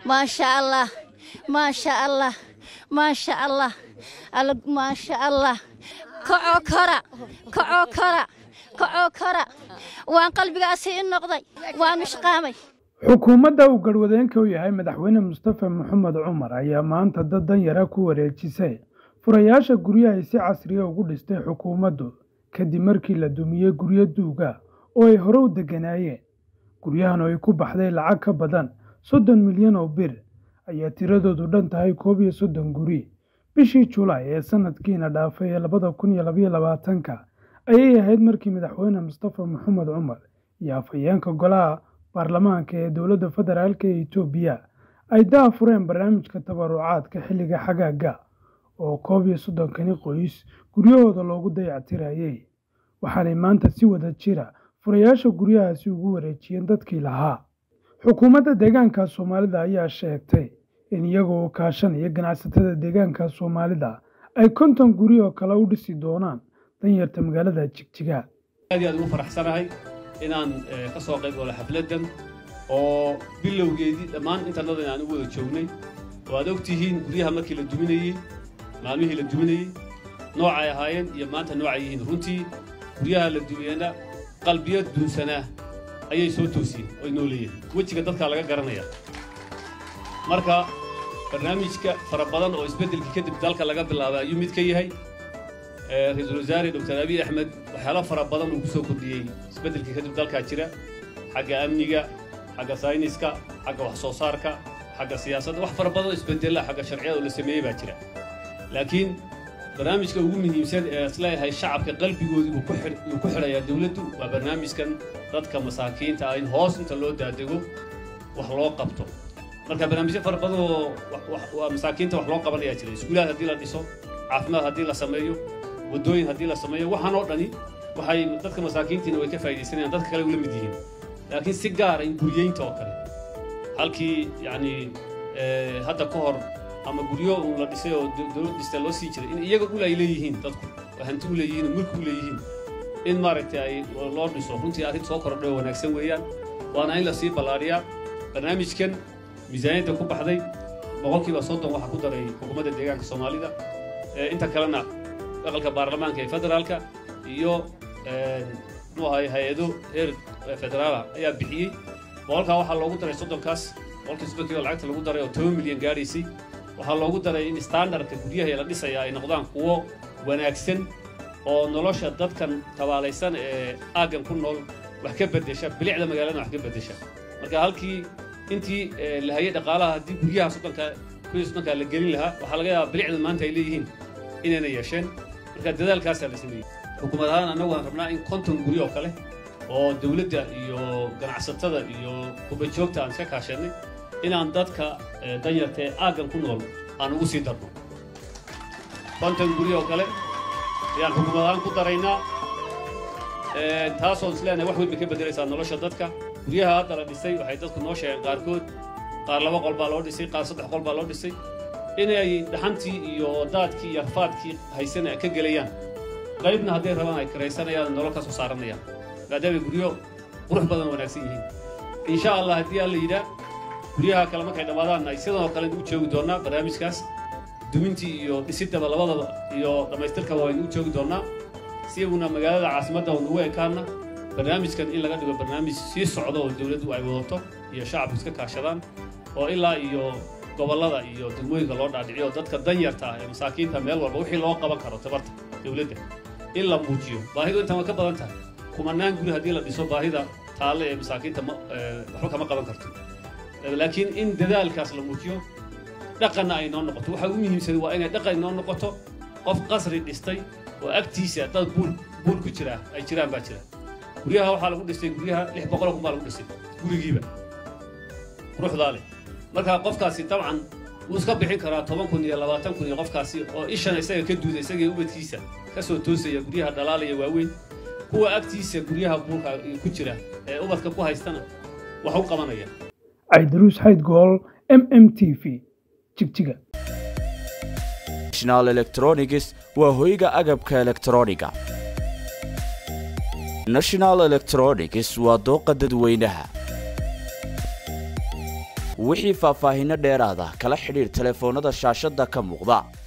maasha allah maasha allah maasha allah alla maasha allah kacoo kora kacoo kora kacoo kora waan qalbigaasi i noqday waan ishqaamay xukuumadda uu garwadeenka u yahay madaxweyne mustafa maxamed cumar ayaa maanta dad danyara ku wareejisay furayaasha guryaha ay si casriya ugu dhistay xukuumaddu kadib markii la dumiyey guryo duuga oo ay hore u degganaayeen guryahan oo ay ku baxday lacag ka badan soddon milyan oo bir ayaa tiradoodu dhan tahay koob iyo soddon guri bishii julaay ee sanadkiina dhaafay ee labada kun iyo labaiyo labaatanka ayay ahayd markii madaxweyne mustafa maxamed cumar iyo afhayeenka golaha baarlamaanka ee dowladda federaalk ee etoobiya ay daa fureen barnaamijka tabarucaadka xilliga xagaaga oo koob iyo soddonkani qoys guryahooda loogu dayactirayey waxaanay maanta si wada jira furayaasha guryahaasi ugu wareejiyeen dadkii lahaa xukuumadda deegaanka soomaalida ayaa sheegtay in iyagoo kaashanaya ganacsatada deegaanka soomaalida ay konton guri oo kale u dhisi doonaan danyarta magaalada jigjiga aad iyo aad ugu faraxsanahay inaan ka soo qayb galo xafladdan oo bilowgeedii dhammaan intannadan aan u wada joognay oo aad og tihiin guryaha markii la duminayey maalmihii la duminayey noocay ahaayeen iyo maanta noocay yihiin runtii guryaha la dumiyeenna qalbiyo duunsanaa ayay soo toosiyeen oy noo leeyihin wejiga dadkaa laga garanaya marka barnaamijka fara badan oo isbeddelkii kadib dalka laga bilaabay ayuu mid ka yahay ra-iisul wasaare dr abiy axmed waxyaalo fara badan uu ku soo kordhiyey isbeddelkii kadib dalkaa jira xagga amniga xagga sayniska xagga wax soo saarka xagga siyaasadda wax fara badan oo isbeddella xagga sharciyada oo la sameeyey baa jira laakiin barnaamijka ugu muhiimsan ee isleeyahay shacabka qalbigoodii uu ku xidhayaa dowladdu waa barnaamijkan dadka masaakiinta ah in hoos inta loo daadego wax loo qabto marka barnaamijyo fara badan oo masaakiinta wax loo qabanayaa jira iskuulaad haddii la dhiso caafimaad haddii la sameeyo waddooyin haddii la sameeyo waxaan oo dhani waxay dadka masaakiintiina way ka faa'iidaysanayaan dadka kale ula mid yihiin laakiin si gaara in guryeynta oo kale halkii yacni hadda ka hor ama guryo uun la dhisay oo dowlad dhista loo sii jiray in iyaga ul ay leeyihiin dadku oo hanti u leeyihiin oo mulki u leeyihiin in maaragtay ay loo dhiso runtii arrin soo kordhay oo wanaagsan weeyaan waana in la sii ballaadhiyaa barnaamijkan miisaaniyadda ku baxday boqolkiiba soddon waxaa ku daray xukuumadda deegaanka soomaalida inta kalena aqalka baarlamaanka ee federaalka iyo muxuu ahay hay-ado heer federaala ayaa bixiyey boqolkaa waxaa loogu daray soddonkaas boqolkii soddonkiiba lacagta lagu daray oo toban milyan gaadhaysay waxaa loogu daray in standardka guryaha la dhisaya ay noqdaan kuwo wanaagsan oo nolosha dadkan tabaalaysan ee aaggan ku nool wax ka beddesha bilicda magaaladana wax ka beddesha marka halkii intii la hayay dhaqaalaha haddii guryaha soddonka kuwii soddonka la gelin lahaa waxaa laga yaabaa bilicda maanta ay leeyihiin inayna yeesheen marka dadaalkaasaa la sameeyey xukuumad ahaan annagu waan rabnaa in konton guri oo kale oo dowladda iyo ganacsatada iyo kubajoogta aan iska kaashannay inaan dadka danyarta ee aaggan ku nool aan ugu sii darno konton guri oo kale ayaan xukuumad ahaan ku daraynaa taasoo isleenahay wax weyn bay ka beddelaysaa nolosha dadka guryaha hadda la dhisay waxay dadku noo sheegeen qaarkood qaar laba qol baa loo dhisay qaar saddex qol baa loo dhisay inay dhaxantii iyo daadkii iyo rafaadkii haysana ka gelayaan qaybna hadday rabaan ay karaysanayaan nolol ka soo saaranayaan maadaamay guryo qurux badan wanaagsan yihiin insha allah haddii alla yidhaa guryaha kale markay dhammaadaan ay sidan oo kale u joogi doonnaa barnaamijkaas dumintii iyo dhisiddaba labadaba iyo dhammaystirkaba waynu u joogi doonnaa si iyaguna magaalada caasimadda oo nagu ekaana barnaamijkan in laga dhigo barnaamij sii socdo oo dowladdu ay wadato iyo shacabku iska kaashadaan oo ilaa iyo gobollada iyo degmooyinka loo dhaadhiciyo dadka danyarta ah ee masaakiinta meel walba wixii loo qaban karo tabarta dowladda in la muujiyo baahidu intan way ka badan tahay kumanaan guri haddii la dhiso baahida taalle ee masaakiinta waxba kama qaban karto laakiin in dadaalkaas la muujiyo dhaqanna ay noo noqoto waxa ugu muhiimsan waa inay dhaqan noo noqoto qof qasri dhistay oo agtiisa dad buul buul ku jira ay jiraan baa jira guryaha waxaa lagu dhistay guryaha lix boqol kun baa lagu dhistay gurigiiba quruxdaa leh marka qofkaasi dabcan wuu iska bixin karaa toban kun iyo labaatan kun iyo qofkaasi oo ishan isaga ka duuda isagii ubadkiisa ka soo toosaya guryaha dhalaalaya waaweyn kuwa agtiisa guryaha buulka ku jira ee ubadka ku haystana wax u qabanaya caydaruus xayd gool m m t v jigjiga national electronics waa hoyga agabka elektrooniga national electronics waa dooqa dadweynaha wixii faahfaahinno dheeraada kala xidhiir telefoonnada shaashadda ka muuqda